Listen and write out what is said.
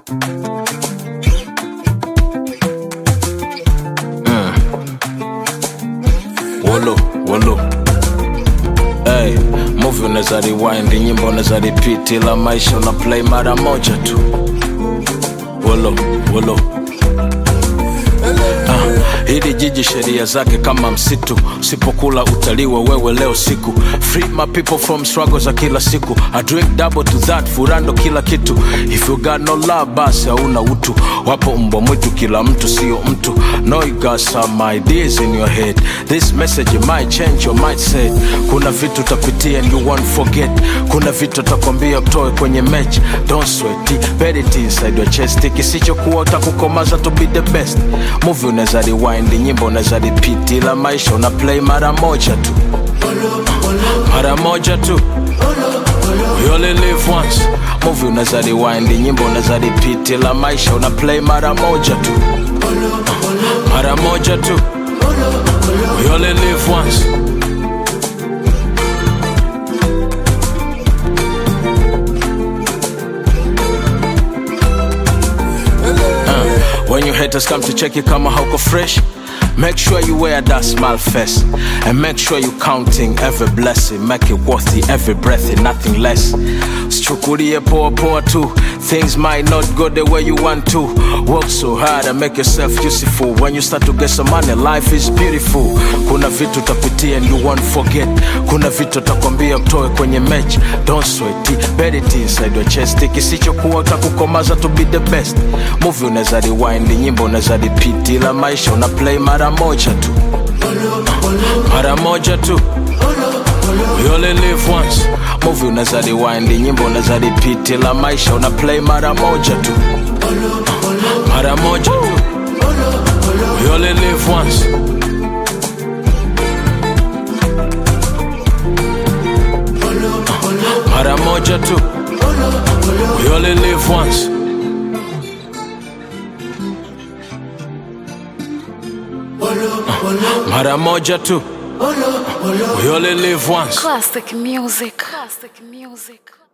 Wolo, wolo. Hey, movie unaweza rewind, nyimbo unaweza repeat, ila maisha una play mara moja tu. Wolo, wolo. Ah, hili jiji sheria zake kama msitu, usipokula utaliwa wewe leo siku. Free my people from struggle za kila siku. I drink double to that, furando kila kitu. If you got no love, basi hauna utu. Wapo mbwa mwitu, kila mtu sio mtu. No, you got some ideas in your head. This message it might change your mindset. Kuna vitu utapitia and you won't forget. Kuna vitu utakwambia utoe kwenye match. Don't sweat it, bet it inside your chest. Kisichokuwa utakukomaza to be the best. Movie unaweza rewind, nyimbo unaweza repeat, ila maisha una play mara moja tu, mara moja tu. We only live once. Movie unaweza rewind, nyimbo unaweza repeat, ila maisha una play mara moja tu, mara moja tu. We only live once. When your haters come to check you kama hauko fresh Make sure you wear that smile first And make sure you counting every blessing Make it worthy every breath and nothing less Sichukulie poa poa tu Things might not go the way you want to Work so hard and make yourself useful When you start to get some money life is beautiful Kuna vitu utapitia and you won't forget Kuna vitu utakwambia utoe kwenye match Don't sweat it, bet it inside your chest Kisichokuwa utakukomaza to be the best Movie unaweza rewind, nyimbo unaweza repeat Ila maisha una play mara moja tu Mara moja tu We only live once Movie unaweza rewind, nyimbo unaweza repeat Ila maisha una play mara moja tu Mara moja tu We only live once Mara moja tu We only live once Mara moja tu We only live once Classic music. Classic music.